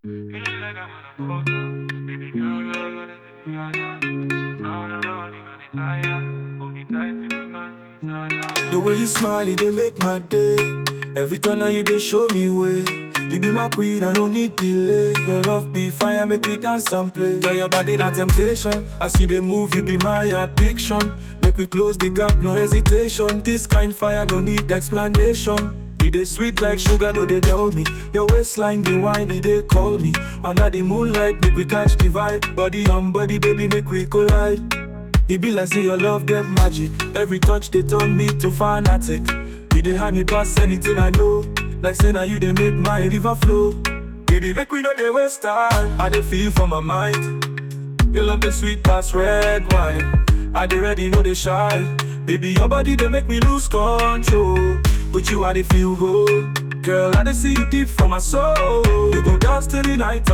The way you smile, it dey make my day. Every turn now you dey show me way. You be my queen, I don't need delay. Your love be fire, make me dance and play. Tell your body that temptation. As you dey move, you be my addiction. Make we close the gap, no hesitation. This kind fire don't need explanation. You dey sweet like sugar, no dey tell me. Your waistline dey wine, it dey call me. Under the moonlight, make we catch the vibe. Body on body, baby, make we collide. E be like say your love get magic. Every touch they turn me to fanatic. You dey hand me pass anything I know. Like say now you dey make my river flow. Baby, make we no dey waste time. I dey feel for my mind. Your love the sweet past red wine. I dey ready, no dey shy. Baby, your body dey make me lose control. With you, I dey feel good. Girl, I dey see you deep from my soul. You go dance till the night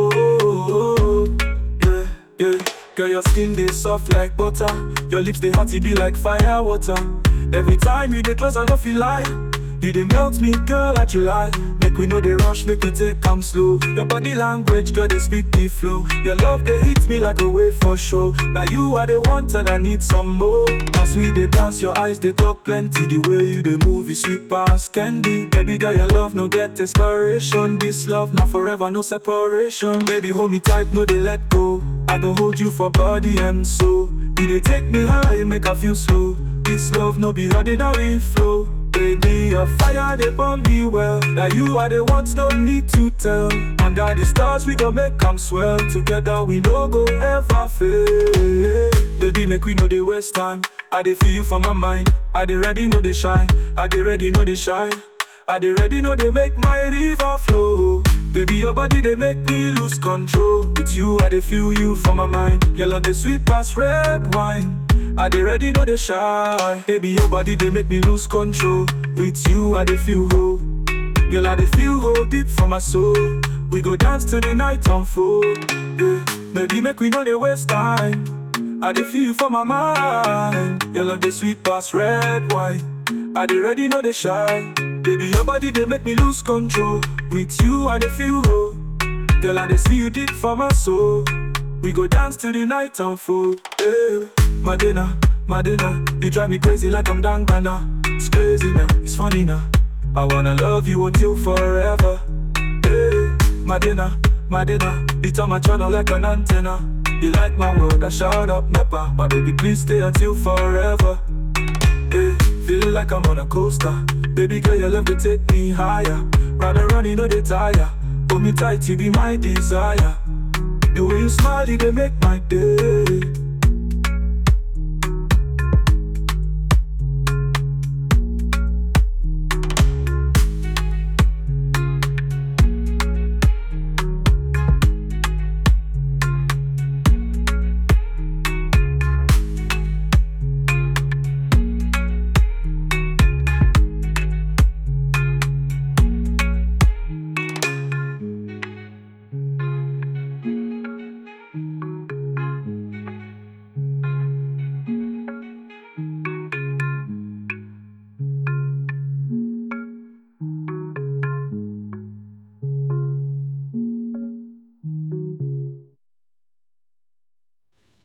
unfold. Yeah, yeah. Girl, your skin dey soft like butter. Your lips dey hot, it be like fire water. Every time you dey close, I no feel like you dey melt me, girl, like July. Make we no dey rush, make we take am slow. Your body language, girl, dey speak the flow. Your love dey hit me like a wave for show. Now you are the one and I need some more. As we dey dance, your eyes they talk plenty. The way you dey move is sweet past candy. Baby girl, your love no get expiration. This love not forever, no separation. Baby, hold me tight, no dey let go. I go hold you for body and soul. You dey take me high, make I feel slow. This love no be ordinary flow. Baby, your fire they burn me well. Now you are the ones, no need to tell. Under the stars, we gon' make them swell. Together, we no go ever fail. Baby, make we know they waste time. I dey feel you for my mind. I dey ready, know they shine. I dey ready, know they shine. I dey ready, know they make my river flow. Baby, your body they make me lose control. With you, I dey feel you for my mind. Your love the sweet past red wine. I dey ready, know they shine. Baby, your body they make me lose control. With you, I dey feel whole. Girl, I dey feel whole deep for my soul. We go dance till the night unfold. Yeah. Baby, make we know they waste time. I dey feel you for my mind. Your love the sweet past red wine. I dey ready, know they shine. Baby, your body they make me lose control. With you, I dey feel whole. Girl, I dey see you deep for my soul. We go dance till the night unfold. Yeah. Madina, Madina, you drive me crazy like I'm Dangana. It's crazy now, it's funny now. I wanna love you until forever. Yeah. Madina, Madina, you turn my channel like an antenna. You like my word, I shout up Nepa. My baby, please stay until forever. Yeah. Feel like I'm on a coaster. Baby girl, your love to take me higher. Rather run, you know they tire. Hold me tight, you be my desire. The way you smile, it dey make my day.